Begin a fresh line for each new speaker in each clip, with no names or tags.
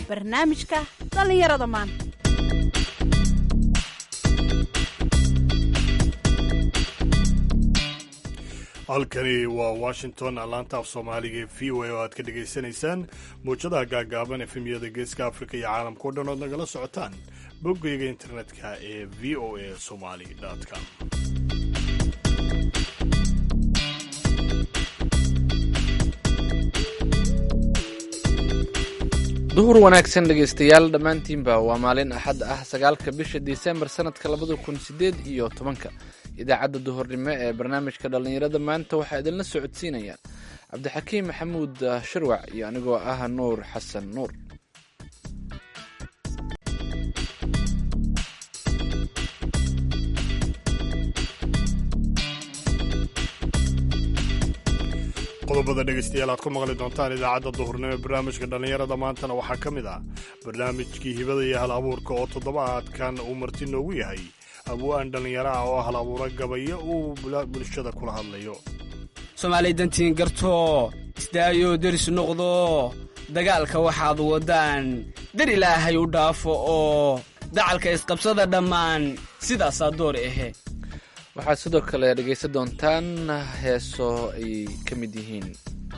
barnaamijka dhallinyarada maanta
halkani waa washington laanta af soomaaliga ee v o a oo aad ka dhagaysanaysaan muwjadaha gaagaaban efemyada geeska afrika iyo caalamka o dhan ood nagala socotaan boggayga internetka ee v o a somali com
duhur wanaagsan dhegaystayaal dhammaantiinba waa maalin axad ah sagaalka bisha disembar sanadka labada kun sideed iyo tobanka idaacadda duhurnimo ee barnaamijka dhallinyarada maanta waxaa idinla socodsiinayaan cabdixakiim maxamuud shirwac iyo anigoo ah nuur xasan nuur
qodobada dhegaystayaal aad ku maqli doontaan idaacadda duhurnimo ee barnaamijka dhallinyarada maantana waxaa ka mid ah barnaamijkii hibada iyo hal abuurka oo toddobaadkan uu marti noogu yahay abwaan dhallinyaro ah oo hal abuura gabayo uu bulshada kula hadlayo
soomaalay dantiin gartoo isdaayo deris noqdo dagaalka waxaad waddaan dar ilaahay u dhaafo oo dacalka isqabsada dhammaan sidaasaa door ahe
waxaad sidoo kale dhegaysan doontaan heeso ay ka mid yihiin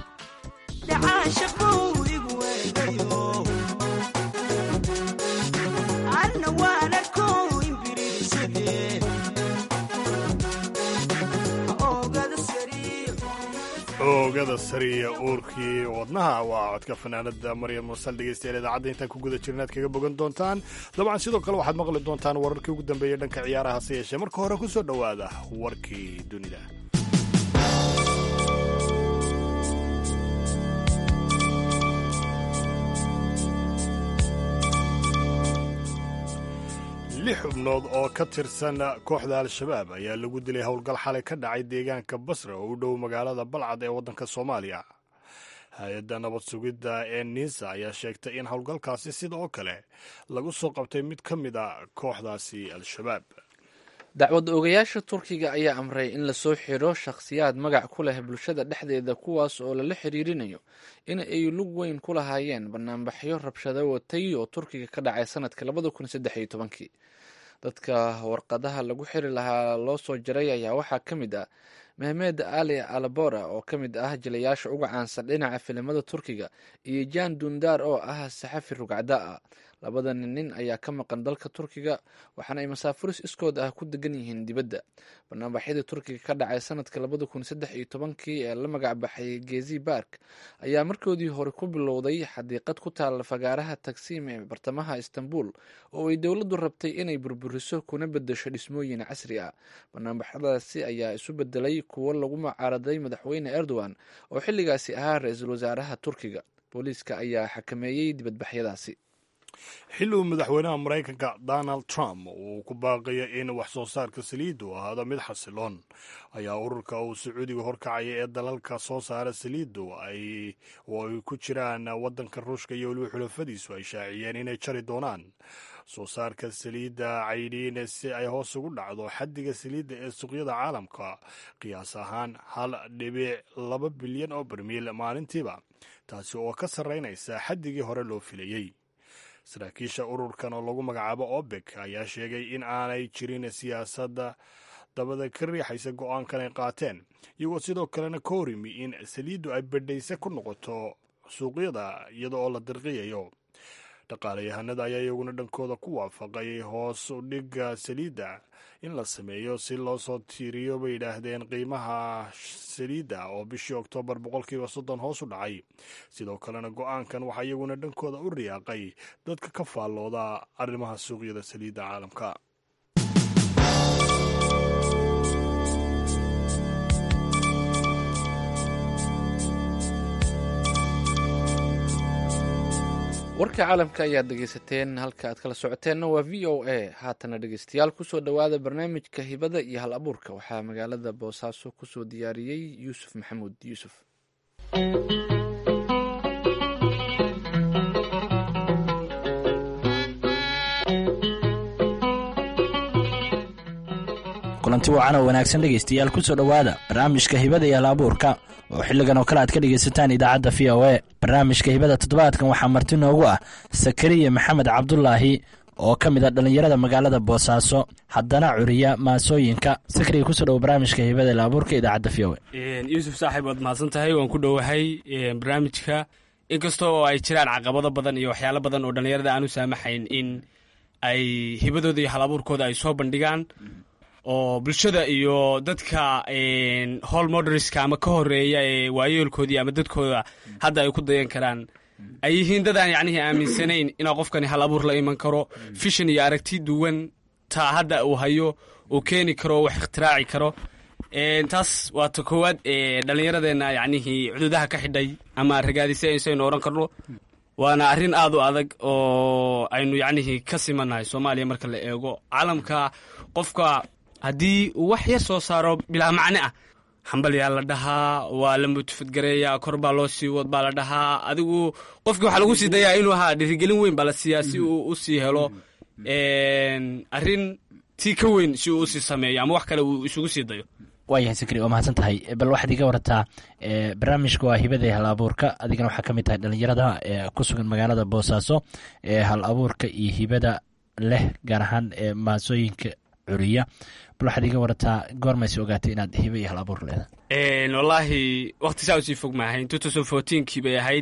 oogada sariya uurkii wadnaha waa codka fanaanada maryam mursal dhegaystayaal idaacadda intaan ku guda jirna aad kaga bogan doontaan dabcan sidoo kale waxaad maqli doontaan wararkii ugu dambeeyay dhanka ciyaaraha hase yeeshee marka hore ku soo dhowaada warkii dunida lix xubnood oo ka tirsan kooxda al-shabaab ayaa lagu dilay howlgal xalay ka dhacay deegaanka basra oo u dhow magaalada balcad ee waddanka soomaaliya hay-adda nabad sugidda ee niisa ayaa sheegtay in howlgalkaasi sida oo kale lagu soo qabtay mid ka mid a kooxdaasi al-shabaab
dacwad oogayaasha turkiga ayaa amray in lasoo xiro shakhsiyaad magac ku leh bulshada dhexdeeda kuwaas oo lala xiriirinayo in ay lug weyn ku lahaayeen banaanbaxyo rabshado watay oo turkiga ka dhacay sanadka labada kun saddex iyo tobankii dadka warqadaha lagu xiri lahaa loo soo jaray ayaa waxaa ka mid ah mehmed ali alabora oo ka mid ah jilayaasha uga caansan dhinaca filimada turkiga iyo jan dundar oo ah saxafi rugcada ah labadan nin ayaa ka maqan dalka turkiga waxaana ay masaafuris iskood ah ku degan yihiin dibadda banaanbaxyadii turkiga ka dhacay sanadka labada kun saddex iyo tobankii ee la magac baxay gezi bark ayaa markoodii hore ku bilowday xadiiqad ku taalla fagaaraha tagsiim ee bartamaha istanbul oo ay dowladdu rabtay inay burburiso kuna bedesho dhismooyin casri ah banaanbaxyadaasi ayaa isu bedelay kuwo lagu mucaaraday madaxweyne erdogan oo xilligaasi ahaa ra-iisul wasaaraha turkiga booliiska ayaa xakameeyey dibadbaxyadaasi
xilli uu madaxweynaha maraykanka donald trump uu ku baaqayo in wax soo saarka saliiddu ahaado mid xasiloon ayaa ururka uu sacuudiga horkacaya ee dalalka soo saara saliiddu oo ay ku jiraan waddanka ruushka iyo weliba xulafadiisu ay shaaciyeen inay jari doonaan soo saarka saliidda caydhiin si ay hoos ugu dhacdo xaddiga saliidda ee suuqyada caalamka qiyaas ahaan hal dhibic laba bilyan oo barmiil maalintiiba taasi oo ka sarraynaysa xaddigii hore loo filayey saraakiisha ururkan oo lagu magacaabo obek ayaa sheegay in aanay jirin siyaasadda dabada ka riixaysa go-aankan ay qaateen iyagoo sidoo kalena ka horimi in saliiddu ay badhayse ku noqoto suuqyada iyada oo la dirqiyayo dhaqaalayahanada ayaa iyaguna dhankooda ku waafaqay hoos u dhigga saliidda in la sameeyo si loo soo tiiriyo bay yidhaahdeen qiimaha saliidda oo bishii oktoobar boqolkiiba soddon hoos u dhacay sidoo kalena go-aankan waxaa iyaguna dhankooda u riyaaqay dadka ka faallooda arrimaha suuqyada saliidda caalamka
warka caalamka ayaad dhegaysateen halka aad kala socoteenna waa v o a haatana dhegaystayaal kusoo dhowaada barnaamijka hibada iyo hal abuurka waxaa magaalada boosaaso kusoo diyaariyey yuusuf maxamuud yuusuf
kulanti wacan oo wanaagsan dhegaystayaal ku soo dhowaada barnaamijka hibada iyo alaabuurka oo xilligan oo kale aad ka dhegaysataan idaacadda v o e barnaamijka hibada toddobaadkan waxaa marti noogu ah sakariya maxamed cabdulaahi oo ka mid a dhallinyarada magaalada boosaaso haddana curiya maasooyinka sakariya kusoo dhowo barnaamijka hibada alaabuurka idaacadda v o e
yuusuf saaxiib waad mahadsan tahay waan ku dhowahay barnaamijka inkasta oo ay jiraan caqabado badan iyo waxyaalo badan oo dhallinyarada aan u saamaxayn in ay hibadooda iyo hal abuurkooda ay soo bandhigaan oo bulshada iyo dadka hol moderska ama ka horeeya ee waayeelkoodii ama dadkooda hadda ay ku dayan karaan ay yihiin dad aan yacnihii aaminsanayn inaa qofkani hal abuur la iman karo fishan iyo aragti duwan taa hadda uu hayo uu keeni karo wax ikhtiraaci karo taas waa ta koowaad ee dhallinyaradeenna yacnihii cududaha ka xidhay ama ragaadisay aynu oran karno waana arrin aad u adag oo aynu yacnihii ka simannahay soomaaliya marka la eego caalamka qofka haddii uu wax yar soo saaro bilaa macne ah hambalyaa la dhahaa waa la mutafadgareeyaa kor baa loo sii wad baa la dhahaa adigu qofkii waxaa lagu sii dayaa inuu ahaa dhirigelin weyn baa la siiyaa si uu u sii helo arrin tii ka weyn si uu usii sameeyo ama wax kale uu isugu sii dayo
waayahay sakari waa mahadsan tahay bal waxaad iga warataa barnaamijka waa hibada hal abuurka adigana waxaa ka mid tahay dhallinyarada ee ku sugan magaalada boosaaso ee hal abuurka iyo hibada leh gaar ahaan maasooyinka curiya bal waxaad iga warataa goormayse ogaatay inaad hiba iyo hal abuur leedahay
wallaahi wakti saa usii fog maahayn kii bay ahayd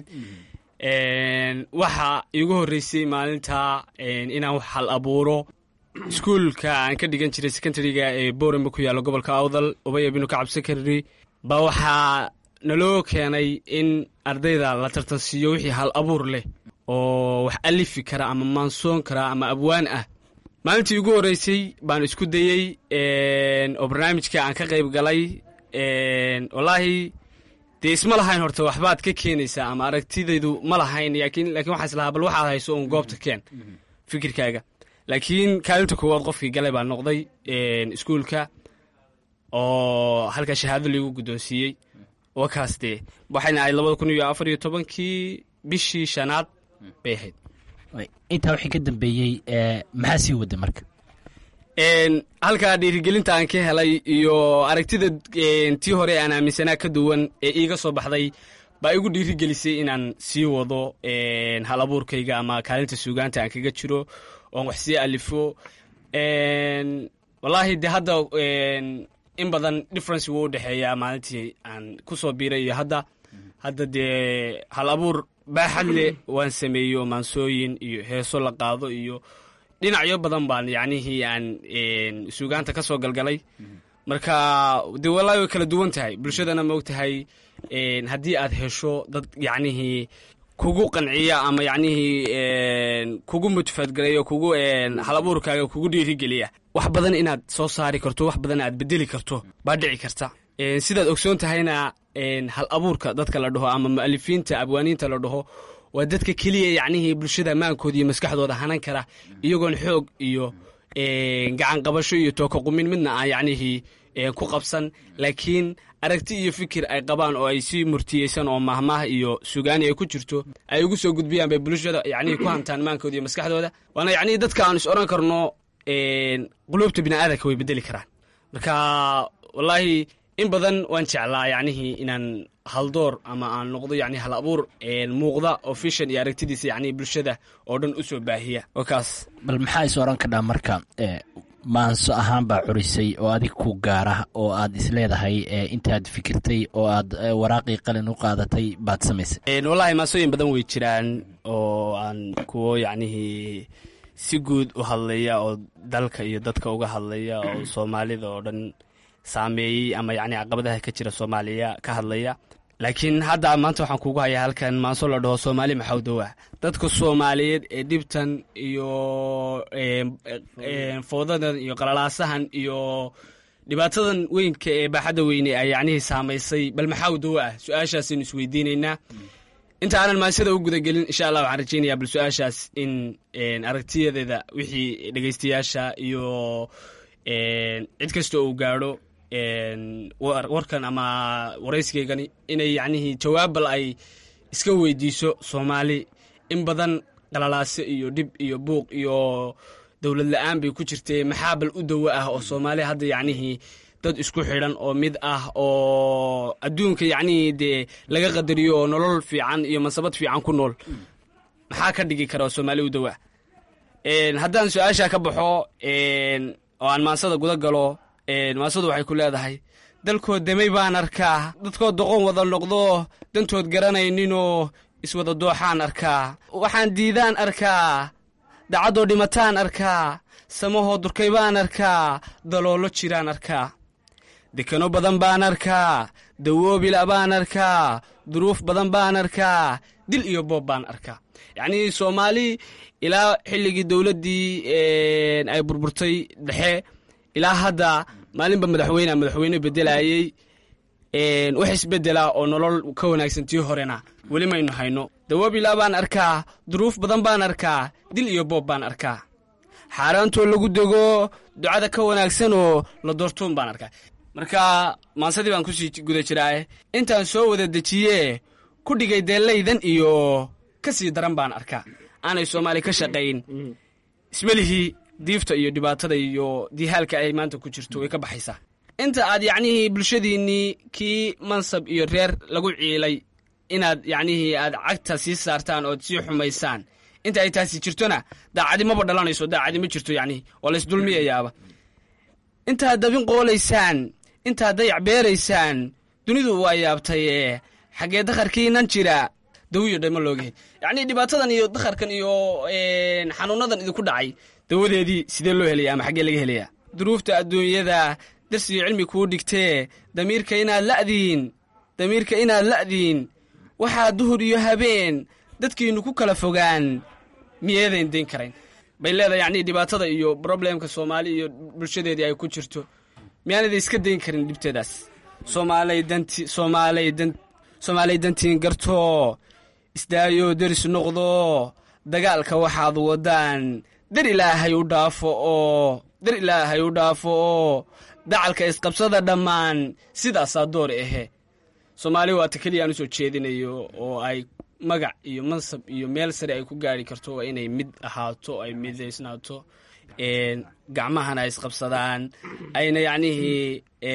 waxa iigu horreysay maalinta inaan wax hal abuuro iskuulka aan ka dhigan jiray secondariga ee boorama ku yaalla gobolka awdal ubaya binu kacab secondary baa waxaa naloo keenay in ardayda la tartansiiyo wixii hal abuur leh oo wax alifi kara ama maansoon kara ama abwaan ah maalintii ugu horreysay baan isku dayey oo barnaamijka aan ka qayb galay wallaahi dee isma lahayn horta waxbaad ka keenaysaa ama aragtidaydu ma lahayn laakiin waxaa islahaa bal waxaad hayso uun goobta keen fikirkaaga laakiin kaalinta koowaad qofkii galay baa noqday iskuulka oo halkaa shahaado laigu guddoonsiiyey wakaas dee waxayna ahayd labada kun iyo afar iyo tobankii bishii shanaad bay ahayd
intaa wixii ka dambeeyey maxaa sii wada marka
halkaa dhiirigelinta aan ka helay iyo aragtida tii hore aan aaminsanaa ka duwan ee iiga soo baxday baa igu dhiirigelisay inaan sii wado hal abuurkayga ama kaalinta suugaanta aan kaga jiro oon wax sii alifo wallaahi de hadda in badan difference wuu u dhexeeyaa maalintii aan ku soo biiray iyo hadda hadda dee hal abuur baaxad leh waan sameeyo maansooyin iyo heeso la qaado iyo dhinacyo badan baan yacnihii aan suugaanta ka soo galgalay marka dee wallaahi way kala duwan tahay bulshadana ma og tahay haddii aad hesho dad yacnihii kugu qanciya ama yacnihii kugu mutafadgareeyo kugu hal abuurkaaga kugu dhiirigeliya wax badan inaad soo saari karto wax badan aad bedeli karto baa dhici karta sidaad ogsoon tahayna hal abuurka dadka la dhaho ama mu'alifiinta abwaaniinta la dhaho waa dadka keliya yacnihii bulshada maankooda iyo maskaxdooda hanan kara iyagoon xoog iyo gacan qabasho iyo tooka qumin midna aan yacnihii ku qabsan laakiin aragti iyo fikir ay qabaan oo ay si murtiyeysan oo mahmaah iyo sugaani ay ku jirto ay ugu soo gudbiyaan bay bulshada yacnihii ku hantaan maankooda iyo maskaxdooda waana yacnihii dadka aan is odhan karno quluubta bini'aadanka way bedeli karaan marka wallaahi in badan waan jeclaa yacnihii inaan haldoor ama aan noqdo yani hal abuur muuqda oo fishan iyo aragtidiisa yani bulshada oo dhan u soo baahiya wakaas
bal maxaa is oran kadhaa marka maanso ahaan baa curisay oo adig ku gaara oo aad isleedahay intaad fikirtay oo aad waraaqii qalin u qaadatay baad samaysay
wallahi maasooyin badan way jiraan oo aan kuwo yacnihii si guud u hadlaya oo dalka iyo dadka uga hadlaya oo soomaalida oo dhan saameeyey ama yacni caqabadaha ka jira soomaaliya ka hadlaya laakiin hadda maanta waxaan kugu hayaa halkan maanso la dhaho soomaali maxawdowa dadka soomaaliyeed ee dhibtan iyo foodadan iyo qalalaasahan iyo dhibaatadan weynka ee baaxadda weyne ay yacnihii saamaysay bal maxawdowa ah su-aashaasaynu isweydiinaynaa inta aanan maansada u gudagelin insha allah waxaan rajeynayaa bal su-aashaas in aragtiyadeeda wixii dhegeystayaasha iyo cid kasta uu gaadho warkan ama waraysigaygani inay yacnihii jawaab bal ay iska weydiiso soomaali in badan qalalaase iyo dhib iyo buuq iyo dowlad la-aan bay ku jirtay maxaa bal u dawo ah oo soomaali hadda yacnihii dad isku xidhan oo mid ah oo adduunka yacnihii dee laga qadariyo oo nolol fiican iyo mansabad fiican ku nool maxaa ka dhigi kara oo soomaali u dawa haddaan su-aashaa ka baxo oo aan maansada guda galo maansadu waxay ku leedahay dalkood demay baan arkaa dadkood doqon wada noqdo dantood garanayninoo iswada dooxaan arkaa waxaan diidaan arkaa dacaddoo dhimataan arkaa samahoo durkay baan arkaa daloolo jiraan arkaa dekano badan baan arkaa dawoobila baan arkaa duruuf badan baan arkaa dil iyo boob baan arkaa yacnii soomaali ilaa xilligii dowladdii ay burburtay dhexe ilaa hadda maalinba madaxweyne madaxweyne bedelayey wax isbedelaa oo nolol ka wanaagsan tii horena weli maynu hayno dawoobila baan arkaa duruuf badan baan arkaa dil iyo boob baan arkaa xaaraantoo lagu dego ducada ka wanaagsanoo la doortoon baan arkaa marka maansadii baan kusii guda jiraae intaan soo wada dejiye ku dhigay deellaydan iyo ka sii daran baan arkaa aanay soomaali ka shaqayn ismelihii diifta iyo dhibaatada iyo diihaalka ay maanta ku jirto way ka baxaysaa inta aad yacnihii bulshadiinnii kii mansab iyo reer lagu ciilay inaad yacnihii aad cagta sii saartaan ood sii xumaysaan inta ay taasi jirtona daacadi maba dhalanayso daacadi ma jirto yacnihi waa laysdulmiyayaaba intaad dabin qoolaysaan intaad dayac beeraysaan dunidu waa yaabtaye xaggee dakharkiinan jira dawiyo dhayma looga hel yacnii dhibaatadan iyo dakharkan iyo xanuunadan idinku dhacay dawadeedii sidee loo helaya ama xaggee laga helayaa duruufta adduunyada darsiyo cilmi kuu dhigtee damiirka inaad la'diin damiirka inaad la'diin waxaa duhur iyo habeen dadkiinnu ku kala fogaan miyeedayn dayn karayn bay leedahay yacnii dhibaatada iyo broblemka soomaali iyo bulshadeedii ay ku jirto miyaanada iska dayn karin dhibteedaas soomaalay danti soomaalay dan soomaalay dantiin gartoo isdaayoo deris noqdo dagaalka waxaad wadaan dar ilaahay u dhaafo oo dar ilaahay u dhaafo oo dacalka isqabsada dhammaan sidaasaa door ahe soomaali waata keliya aan u soo jeedinayo oo ay magac iyo mansab iyo meel sare ay ku gaari karto waa inay mid ahaato ay midaysnaato gacmahana ay isqabsadaan ayna yacnihii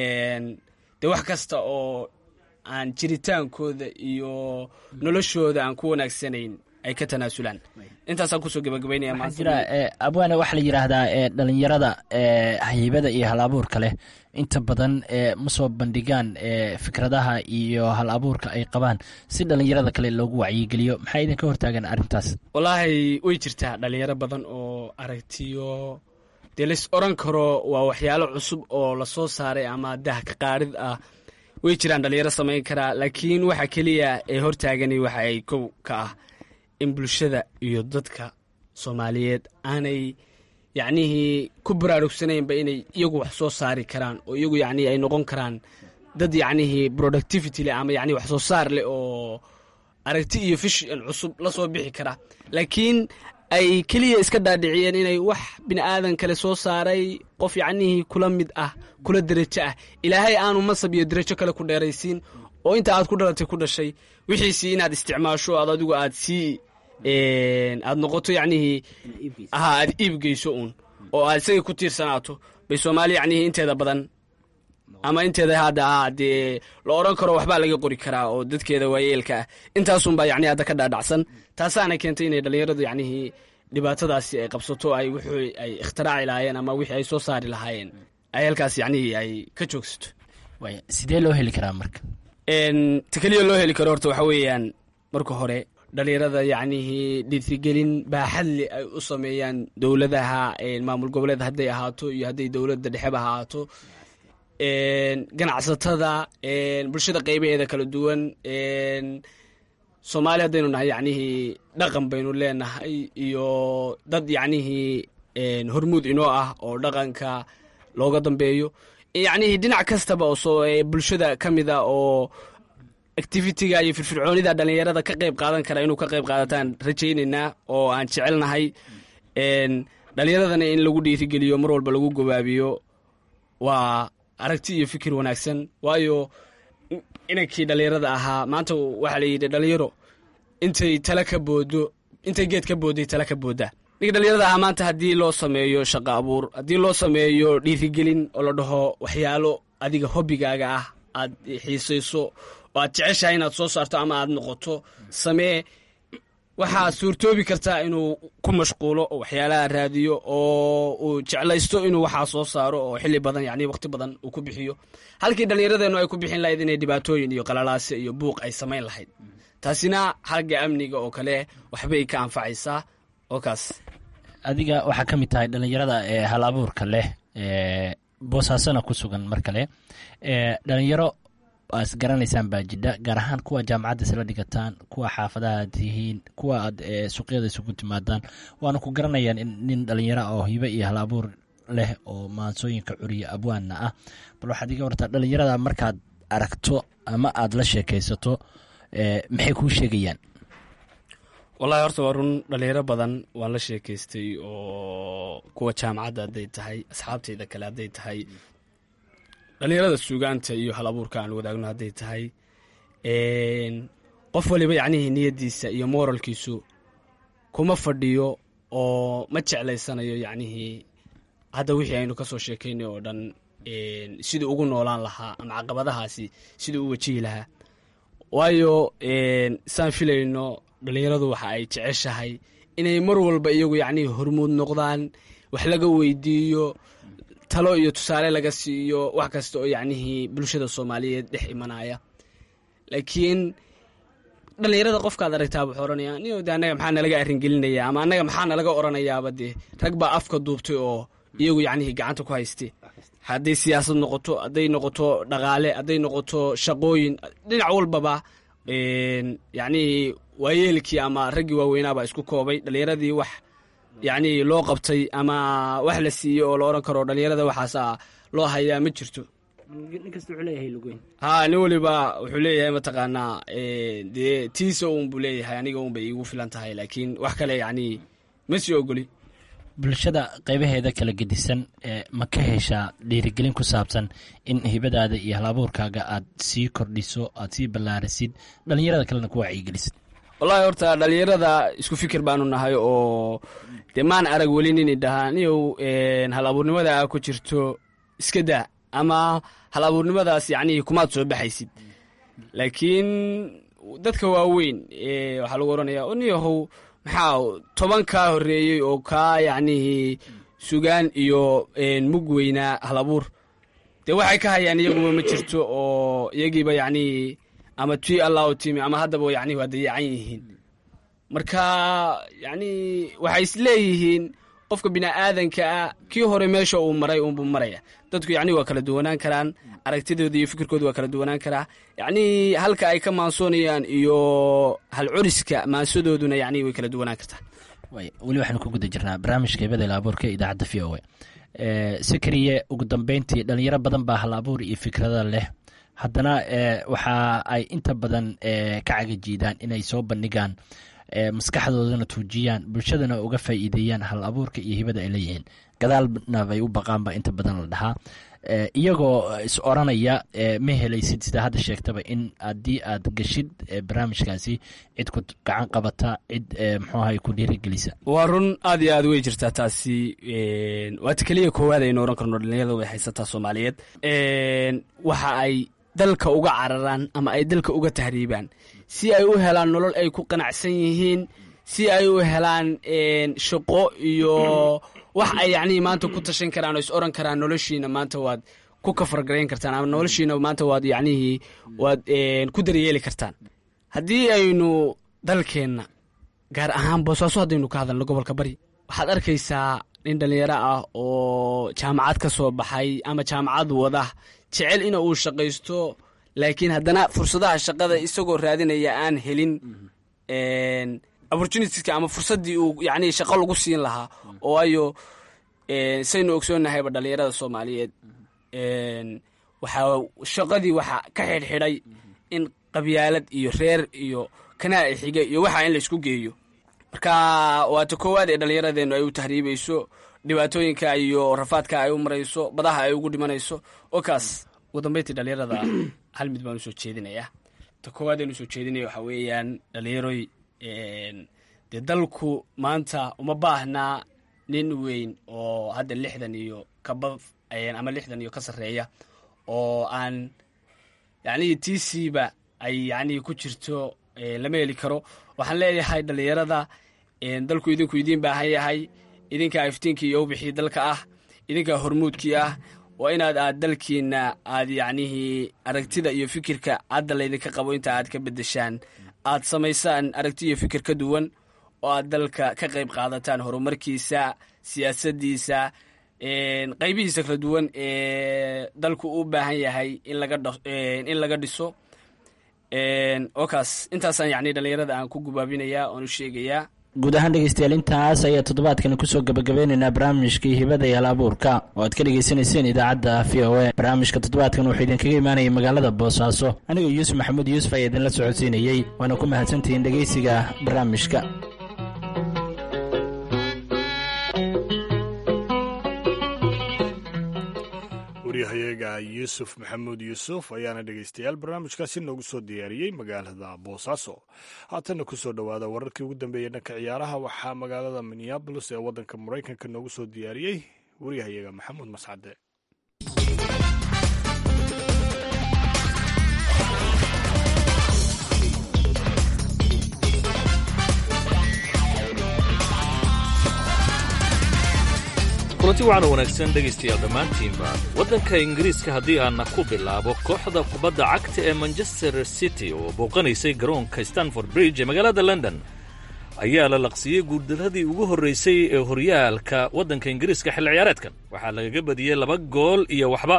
dee wax kasta oo aan jiritaankooda iyo noloshooda aan ku wanaagsanayn ay ka tanaasulaan intaasaan kusoo gabagabaynaya
waxaa jira abwaane waxaa la yidhaahdaa dhalinyarada haybada iyo hal abuurka leh inta badan ma soo bandhigaan fikradaha iyo hal abuurka ay qabaan si dhalinyarada kale loogu wacyigeliyo maxaa idinka hortaagan arrintaas
wallaahi way jirtaa dhalinyaro badan oo aragtiyo dee lays oran karo waa waxyaalo cusub oo lasoo saaray ama dah ka qaarid ah way jiraan dhalinyaro samayn karaa laakiin waxa keliya ee hortaagani waxa ay kow ka ah in bulshada iyo dadka soomaaliyeed aanay yacnihii ku baraarugsanaynba inay iyagu wax soo saari karaan oo iyagu yacnii ay noqon karaan dad yacnihii productivity leh ama yacni wax soo saar leh oo aragti iyo fishan cusub la soo bixi kara laakiin ay keliya iska dhaadhiciyeen inay wax bini aadan kale soo saaray qof yacnihii kula mid ah kula derajo ah ilaahay aanu masab iyo derajo kale ku dheeraysiin oo inta aad ku dhalatay ku dhashay wixiisii inaad isticmaasho aad adigu aad sii aad noqoto yacnihii aha aad iibgeyso uun oo aad isagay ku tiirsanaato bay soomaaliya yacnihii inteeda badan ama inteeda hadda ah dee la odhan karo waxbaa laga qori karaa oo dadkeeda waayeelka ah intaasunbaa yacni hadda ka dhaadhacsan taasaana keentay inay dhallinyaradu yacnihii dhibaatadaasi ay qabsato ay wixii ay ikhtiraaci lahaayeen ama wixii ay soo saari lahaayeen ay halkaas yacnihii ay ka joogsato
sidee loo heli karaa marka
ta keliya loo heli karo horta waxaa weeyaan marka hore dhalinyarada yacnihii dhiirigelin baaxadle ay u sameeyaan dowladaha maamul goboleed hadday ahaato iyo hadday dowladda dhexeba ahaato ganacsatada bulshada qeybaheeda kala duwan soomaali haddaynu nahay yacnihii dhaqan baynu leenahay iyo dad yacnihii hormuud inoo ah oo dhaqanka looga dambeeyo yacnihii dhinac kastaba oo bulshada ka mid a oo activitiga iyo firfircoonida dhalinyarada ka qayb qaadan kara inuu ka qayb qaadataan rajaynaynaa oo aan jecelnahay dhalinyaradana in lagu dhiirigeliyo mar walba lagu gobaabiyo waa aragti iyo fikir wanaagsan waayo inankii dhalinyarada ahaa maanta waxaa la yidhi dhalinyaro intay tala ka boodo intay geed ka boodday tala ka booddaa ninka dhalinyarada ah maanta haddii loo sameeyo shaqo abuur haddii loo sameeyo dhiirigelin oo la dhaho waxyaalo adiga hobbigaaga ah aad xiisayso oo aad jeceshahay inaad soo saarto ama aad noqoto samee waxaa suurtoobi kartaa inuu ku mashquulo oo waxyaalaha raadiyo oo uu jeclaysto inuu waxaa soo saaro oo xilli badan yani waqti badan uu ku bixiyo halkii dhallinyaradeennu ay ku bixin lahayd inay dhibaatooyin iyo qalalaase iyo buuq ay samayn lahayd taasina xagga amniga oo kale waxbay ka anfacaysaa oo kaas
adiga waxaa ka mid tahay dhallinyarada ee hal abuurka leh ee boosaasona ku sugan mar kale ee dhalinyaro as garanaysaan baa jidha gaar ahaan kuwa jaamacadda isla dhigataan kuwa xaafadaha aad tihiin kuwa aad suuqyada isugu timaadaan waana ku garanayaan in nin dhalinyaro oo hibe iyo hal abuur leh oo maansooyinka curiya abwaanna ah bal waxaad iga wartaa dhalinyarada markaad aragto ama aad la sheekaysato maxay kuu sheegayaan
wallahi horta waa run dhalinyaro badan waan la sheekaystay oo kuwa jaamacadda hadday tahay asxaabtayda kale hadday tahay dhalinyarada suugaanta iyo hal abuurka aan wadaagno hadday tahay qof waliba yacnihii niyaddiisa iyo moralkiisu kuma fadhiyo oo ma jeclaysanayo yacnihii hadda wixii aynu ka soo sheekaynay oo dhan siduu ugu noolaan lahaa ama caqabadahaasi siduu u wajihi lahaa waayo saan filayno dhalinyaradu waxa ay jeceshahay inay mar walba iyagu yacnihii hormuud noqdaan wax laga weydiiyo talo iyo tusaale laga siiyo wax kasta oo yacnihii bulshada soomaaliyeed dhex imanaya laakiin dhalinyarada qofkaad aragtaa wuxuu oranaya niyo de annaga maxaa nalaga arringelinaya ama annaga maxaa nalaga oranayaaba dee rag baa afka duubtay oo iyagu yacnihii gacanta ku hayste hadday siyaasad noqoto hadday noqoto dhaqaale hadday noqoto shaqooyin dhinac walbaba yacnihii waayeelkii ama raggii waaweynaabaa isku koobay dhalinyaradii wax yacnii loo qabtay ama wax la siiyey oo la odhan karo dhalinyarada waxaasa loo hayaa ma jirto ha nin waliba wuxuu leeyahay mataqaanaa dee tiisa un buu leeyahay aniga un bay iigu filan tahay laakiin wax kale yacnii ma sii ogoli
bulshada qaybaheeda kala gedisan ma ka heshaa dhiirigelin ku saabsan in hibadaada iyo hal abuurkaaga aad sii kordhiso aad sii ballaarisid dhalinyarada kalena ku wacyigelisid
wallahi horta dhalinyarada isku fikir baanu nahay oo dee maan arag weli nini dhahaa niyow hal abuurnimada aa ku jirto iska daa ama hal abuurnimadaas yacnihii kumaad soo baxaysid laakiin dadka waaweyn waxaa lagu odhanayaa o niyahow maxaa toban kaa horreeyey oo kaa yacnihii sugaan iyo mug weynaa hal abuur dee waxay ka hayaan iyaguba ma jirto oo iyagiiba yacnihii ama tii allah u timi ama haddaba yacnihi waa dayacan yihiin marka yacnii waxay isleeyihiin qofka bini'aadanka ah kii hore meesha uu maray uunbuu maraya dadku yacnii waa kala duwanaan karaan aragtidooda iyo fikirkooda waa kala duwanaan karaa yacnii halka ay ka maansoonayaan iyo hal curiska maansadooduna yacnii way kala duwanaan kartaa
weli waxaanu ku guda jirnaa barnaamijka hibada ila abuurka idaacadda v o a sikriye ugu dambeyntii dhalinyaro badan baa hal abuur iyo fikrada leh haddana waxa ay inta badan ka cagajiidaan inay soo bandhigaan maskaxdoodana tuujiyaan bulshadana uga faa'iideeyaan hal abuurka iyo hibada ay leeyihiin gadaalna bay u baqaanba inta badan la dhahaa iyagoo is oranaya ma helaysid sida hadda sheegtaba in haddii aad geshid barnaamijkaasi cid ku gacan qabata cid mxuaha ku dhiirigelisa
waa run aad iyo aad wey jirtaa taasi waata keliya koowaad aynu oran karno dhalinyarada way haysataa soomaaliyeed waxa ay dalka uga cararaan ama ay dalka uga tahriibaan si ay u helaan nolol ay ku qanacsan yihiin si ay u helaan shaqo iyo wax ay yacnihii maanta ku tashan karaan oo is oran karaan noloshiina maanta waad ku kafargarayn kartaan ama noloshiina maanta waad yacnihii waad ku daryeeli kartaan haddii aynu dalkeenna gaar ahaan boosaaso haddaynu ka hadalno gobolka bari waxaad arkaysaa nin dhallinyaro ah oo jaamacad ka soo baxay ama jaamacad wada jecel ina uu shaqaysto laakiin haddana fursadaha shaqada isagoo raadinaya aan helin opportunitiska ama fursaddii uu yacnii shaqo lagu siin lahaa oo ayo saynu ogsoonnahayba dhallinyarada soomaaliyeed waxaa shaqadii waxaa ka xidhxidhay in qabyaalad iyo reer iyo kanaa xiga iyo waxa in la isku geeyo marka waata koowaad ee dhallinyaradeennu ay u tahriibayso dhibaatooyinka iyo rafaadka ay u marayso badaha ay ugu dhimanayso oo kaas ugu dambeyntii dhallinyarada hal mid baan usoo jeedinayaa ta koowaad aan usoo jeedinaya waxaa weeyaan dhallinyaroy dee dalku maanta uma baahnaa nin weyn oo hadda lixdan iyo kaba ama lixdan iyo ka sarreeya oo aan yacnihii tiisiiba ay yacnihii ku jirto lama heli karo waxaan leeyahay dhallinyarada dalku idinku idiin baahan yahay idinkaa iftiinkii iyo ubixii dalka ah idinkaa hormuudkii ah waa inaad aad dalkiina aad yacnihii aragtida iyo fikirka hadda laydinka qabo inta aad ka beddeshaan aad samaysaan aragti iyo fikir ka duwan oo aad dalka ka qayb qaadataan horumarkiisa siyaasaddiisa qaybihiisa kala duwan ee dalku u baahan yahay in laga dhiso oo kaas intaasaan yacni dhallinyarada aan ku gubaabinayaa oon u sheegayaa
guud ahaan dhegeystayaal intaas ayaa toddobaadkan kusoo gabagabeynaynaa barnaamijkii hibada iyo alaabuurka oo aad ka dhegeysanayseen idaacadda v o a barnaamijka toddobaadkan wuxuu idinkaga imaanayay magaalada boosaaso anigoo yuusuf maxamuud yuusuf ayaa idinla socodsiinayey waana ku mahadsantihiin dhegeysiga barnaamijka
waryahayaga yuusuf maxamuud yuusuf ayaana dhegeystayaal barnaamijkaasi noogu soo diyaariyey magaalada boosaaso haatanna kusoo dhowaada wararkii ugu dambeeyey dhanka ciyaaraha waxaa magaalada minneabolis ee waddanka maraykanka noogu soo diyaariyey waryahayaga maxamuud mascade
kulanti waxaana wanaagsan dhegaystayaal dhammaantiinba waddanka ingiriiska haddii aanna ku bilaabo kooxda kubadda cagta ee manchester city oo booqanaysay garoonka stanford bridge ee magaalada london ayaa la laqsiiyey guuldaradii ugu horraysay ee horyaalka waddanka ingiriiska xilli ciyaareedkan waxaa lagaga badiyey laba gool iyo waxba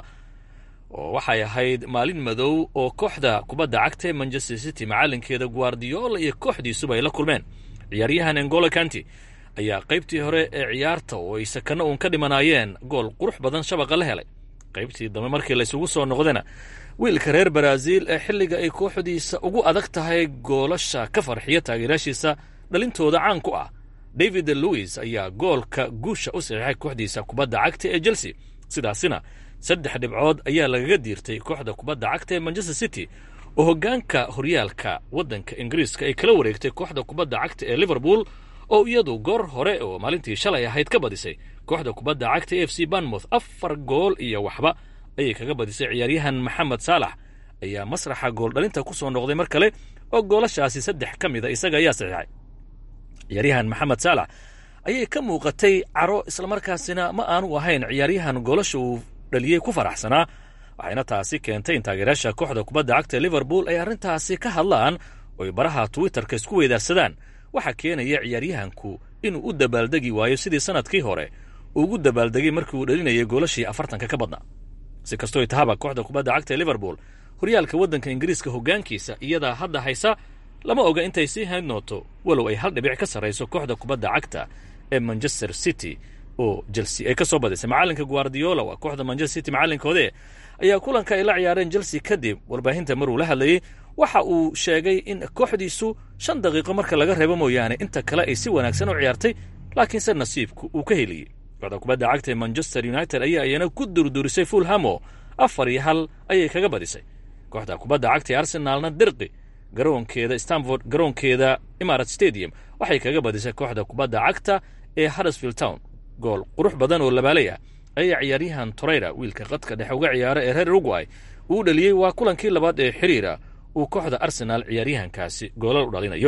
oo waxay ahayd maalin madow oo kooxda kubadda cagta ee manchester city macallinkeeda guardiola iyo kooxdiisuba ay la kulmeen ciyaaryahan engolo kanti ayaa qaybtii hore ee ciyaarta oo ay sakano uun ka dhimanaayeen gool qurux badan shabaqa la helay qaybtii dambe markii laysugu soo noqdana wiilka reer baraaziil ee xilliga ay kooxdiisa ugu adag tahay goolasha ka farxiya taageerayaashiisa dhalintooda caan ku ah david louis ayaa goolka guusha u saxiixay kooxdiisa kubadda cagta ee chelsea sidaasina saddex dhibcood ayaa lagaga diirtay kooxda kubadda cagta ee manchester city oo hoggaanka horyaalka waddanka ingiriiska ay kala wareegtay kooxda kubadda cagta ee liverpool oo iyadu goor hore oo maalintii shalay ahayd ka badisay kooxda kubadda cagta f c banmouth afar gool iyo waxba ayay kaga badisay ciyaaryahan maxamed saalax ayaa masraxa gooldhalinta ku soo noqday mar kale oo goolashaasi saddex ka mida isaga ayaa saxiixay ciyaaryahan maxamed saalax ayay ka muuqatay caro islamarkaasina ma aanu ahayn ciyaaryahan goolasha uu dhaliyey ku faraxsanaa waxayna taasi keentay in taageerayaasha kooxda kubadda cagta liverpool ay arrintaasi ka hadlaan oo ay baraha twitterka isku weydaarsadaan waxaa keenaya ciyaaryahanku inuu u dabaaldegi waayo sidii sannadkii hore ugu dabaaldegay markii uu dhalinayay goolashii afartanka ka badnaa si kastooy tahaba kooxda kubadda cagta ee liverpool horyaalka waddanka ingiriiska hoggaankiisa iyadaa hadda haysa lama oga intay sii hayn noonto walow ay hal dhibic ka sarrayso kooxda kubadda cagta ee manchester city oo chelsea ay ka soo badisay macallinka guardiola waa kooxda manchester city macallinkoode ayaa kulanka ay la ciyaareen chelsea kadib warbaahinta maruu la hadlayey waxa uu sheegay in kooxdiisu shan daqiiqo marka laga reebo mooyaane inta kale ay si wanaagsan u ciyaartay laakiinse nasiibku uu ka heliyey kooxda kubadda cagta ee manchester united ayaa iyana ku durdurisay fulhamo afar iyo hal ayay kaga badisay kooxda kubadda cagta ee arsenaalna dirqi garoonkeeda stanford garoonkeeda imarat stadium waxay kaga badisay kooxda kubadda cagta ee huddersfield town gool qurux badan oo labaalay ah ayaa ciyaaryahan toreyra wiilka qadka dhexe uga ciyaara ee reer uruguay uu dhaliyey waa kulankii labaad ee xiriira uu kooxda arsenaal ciyaaryahankaasi goolal u dhalinayo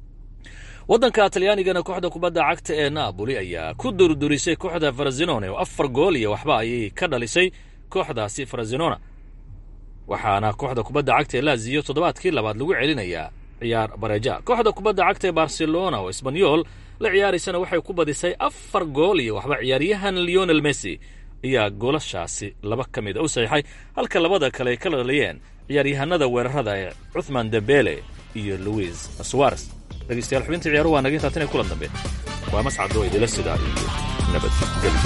waddanka talyaanigana kooxda kubadda cagta ee naaboli ayaa ku durdurisay kooxda farazinone oo afar gool iyo waxba ayay ka dhalisay kooxdaasi farazinona waxaana kooxda kubadda cagta ee laziyo toddobaadkii labaad lagu celinayaa ciyaar bareja kooxda kubadda cagta ee barcelona oo isbanyol la ciyaaraysana waxay ku badisay afar gool iyo waxba ciyaaryahan leonel messi ayaa goolashaasi laba ka mid a u saxiixay halka labada kale ay kala dhaliyeen ciyaaryahanada weerarada ee cuthman dembele iyo louis suares dhegeystayaal xubinta ciyaaruhu waa naga intaatan ee kulan dambe waa mascado idila sidaa iyo nabadgelyo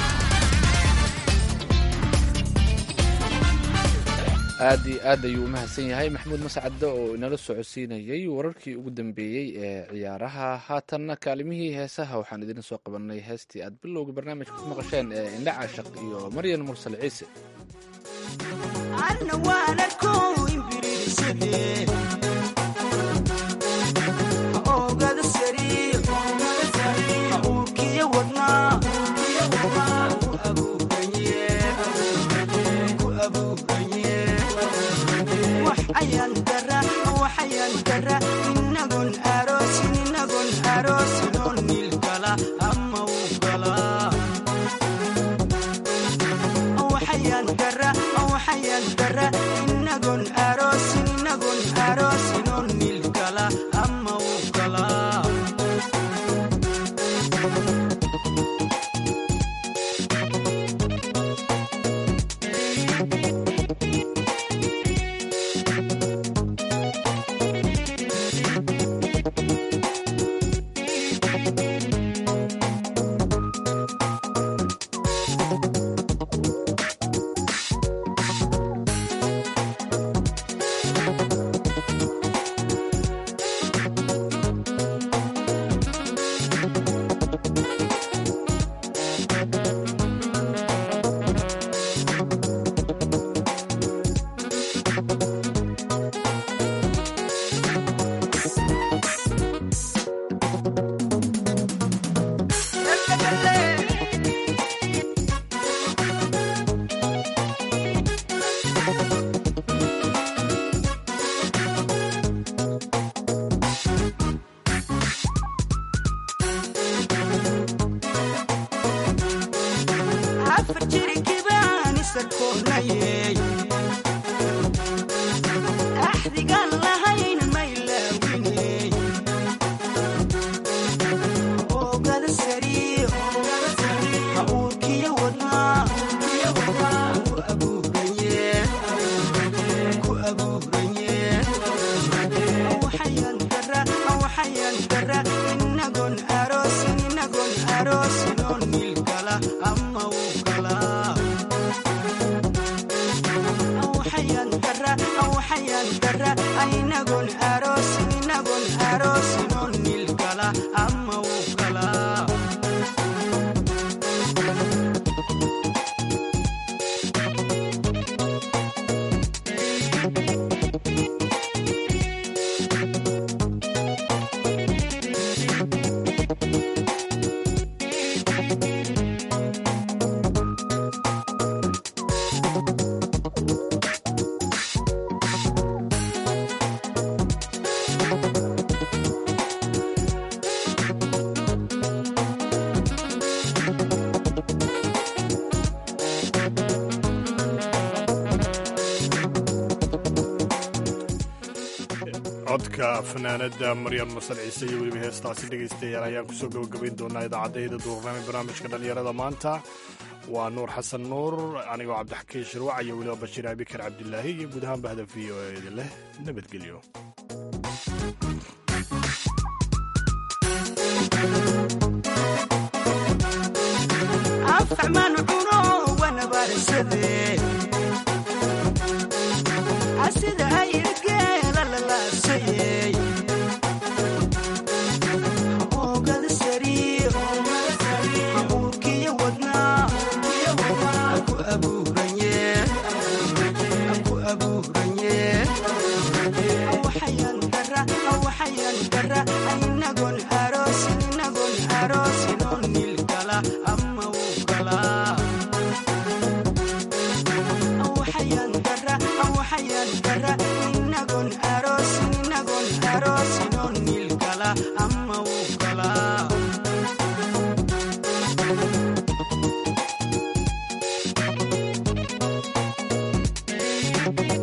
aad iyo aad ayuu u mahadsan yahay maxamuud mascade oo inala socodsiinayey wararkii ugu dambeeyey ee ciyaaraha haatanna kaalimihii heesaha waxaan idin soo qabanay heestii aad bilowga barnaamijka ku maqasheen ee indha caashaq iyo maryan mursal ciise
ogada sari ayaan dara waxayaan dara inagon aroosin inagon aroosin oo niil gala ama uu galaa waxayaan dara waxayaan dara inagon aroosin inagon aroosin oo niil gala ama uu galaa afar jirikibaan isakoonayey axdigaan lahayn maylaawiney oogada sari ha uurkiyo wadnaa ku abuuranye ku abuuranye waxayaan dara waxayaan dara inagon aroosin inagon aroosin oo niil gala ama uu galaa waxayaan dara waxayaan dara inagon aroosin inagon aroosin oo niil gala ama uu galaa
codka fanaanada maryam masal ciise iyo weliba heestaasi dhegaystayaal ayaan kusoo gabagabayn doonaa idaacadayda duurnami barnaamijka dhallinyarada maanta waa nuur xasan nuur anigoo cabdixakiin shirwac iyo weliba bashiir abikar cabdilaahi iyo guud ahaan bahda v o eda leh nabadgelyo
afxmaan cuno wanabaarsade asida ayirgeela lalaasayey oogada sari ha uurkiyo wadnaa ku abuuranye ku abuuranye waxayaan dara waxayaan dara inagon aroosin inagon aroosin oo niil gala ama uu galaa waxayaan dara waxayaan dara inagon aroosin inagon aroosin oo niil gala ama uu galaa